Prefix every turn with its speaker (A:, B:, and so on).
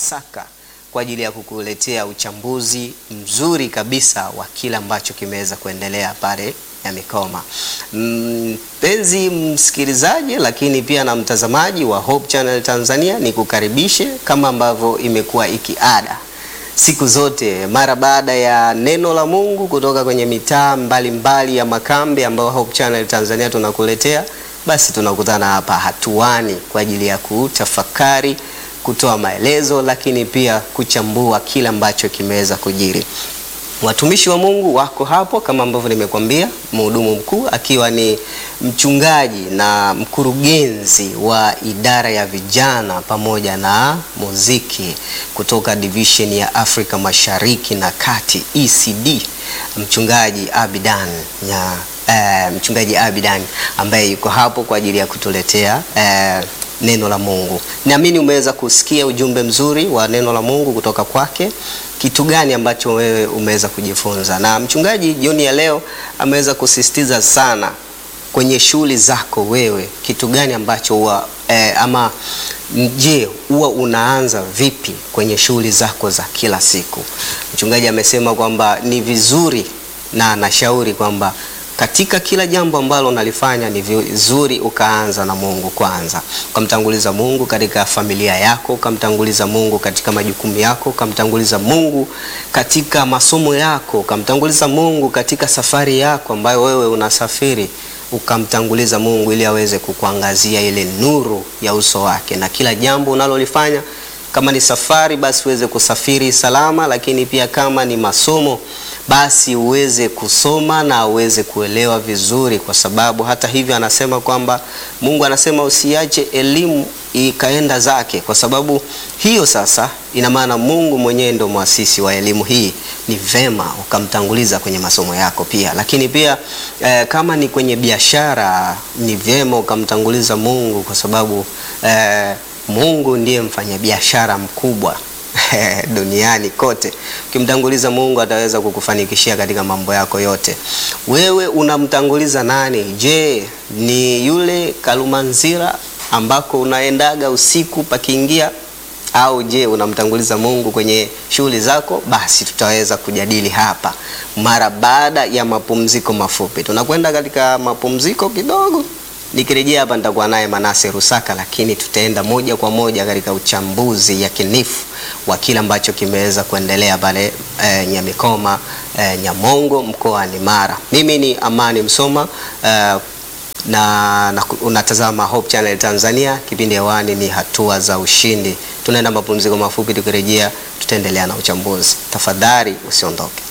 A: Rusaka kwa ajili ya kukuletea uchambuzi mzuri kabisa wa kile ambacho kimeweza kuendelea pale Nyamikoma. Mpenzi msikilizaji, lakini pia na mtazamaji wa Hope Channel Tanzania, ni kukaribishe kama ambavyo imekuwa ikiada siku zote mara baada ya neno la Mungu kutoka kwenye mitaa mbalimbali ya makambi ambayo Hope Channel Tanzania tunakuletea, basi tunakutana hapa hatuani kwa ajili ya kutafakari, kutoa maelezo, lakini pia kuchambua kile ambacho kimeweza kujiri. Watumishi wa Mungu wako hapo kama ambavyo nimekwambia, mhudumu mkuu akiwa ni mchungaji na mkurugenzi wa idara ya vijana pamoja na muziki kutoka division ya Afrika Mashariki na Kati ECD, mchungaji Abidan ya, eh, mchungaji Abidan ambaye yuko hapo kwa ajili ya kutuletea eh, neno la Mungu. Naamini umeweza kusikia ujumbe mzuri wa neno la Mungu kutoka kwake. Kitu gani ambacho wewe umeweza kujifunza? Na mchungaji jioni ya leo ameweza kusisitiza sana kwenye shughuli zako wewe, kitu gani ambacho huwa eh, ama je, huwa unaanza vipi kwenye shughuli zako za kila siku? Mchungaji amesema kwamba ni vizuri na anashauri kwamba katika kila jambo ambalo unalifanya ni vizuri ukaanza na Mungu kwanza, ukamtanguliza Mungu katika familia yako, ukamtanguliza Mungu katika majukumu yako, ukamtanguliza Mungu katika masomo yako, ukamtanguliza Mungu katika safari yako ambayo wewe unasafiri, ukamtanguliza Mungu ili aweze kukuangazia ile nuru ya uso wake, na kila jambo unalolifanya kama ni safari basi uweze kusafiri salama, lakini pia kama ni masomo basi uweze kusoma na uweze kuelewa vizuri, kwa sababu hata hivyo anasema kwamba Mungu anasema usiache elimu ikaenda zake, kwa sababu hiyo sasa ina maana Mungu mwenyewe ndo mwasisi wa elimu hii. Ni vema ukamtanguliza kwenye masomo yako pia, lakini pia eh, kama ni kwenye biashara ni vyema ukamtanguliza Mungu kwa sababu eh, Mungu ndiye mfanyabiashara mkubwa duniani kote. Ukimtanguliza Mungu ataweza kukufanikishia katika mambo yako yote. Wewe unamtanguliza nani? Je, ni yule Kalumanzira ambako unaendaga usiku pakiingia, au je unamtanguliza Mungu kwenye shughuli zako? Basi tutaweza kujadili hapa mara baada ya mapumziko mafupi. Tunakwenda katika mapumziko kidogo. Nikirejea hapa nitakuwa naye Manase Rusaka, lakini tutaenda moja kwa moja katika uchambuzi yakinifu wa kile ambacho kimeweza kuendelea pale e, Nyamikoma e, Nyamongo mkoani Mara. Mimi ni Amani Msoma e, na, na unatazama Hope Channel Tanzania. Kipindi hewani ni hatua za ushindi. Tunaenda mapumziko mafupi, tukirejea tutaendelea na uchambuzi. Tafadhali usiondoke.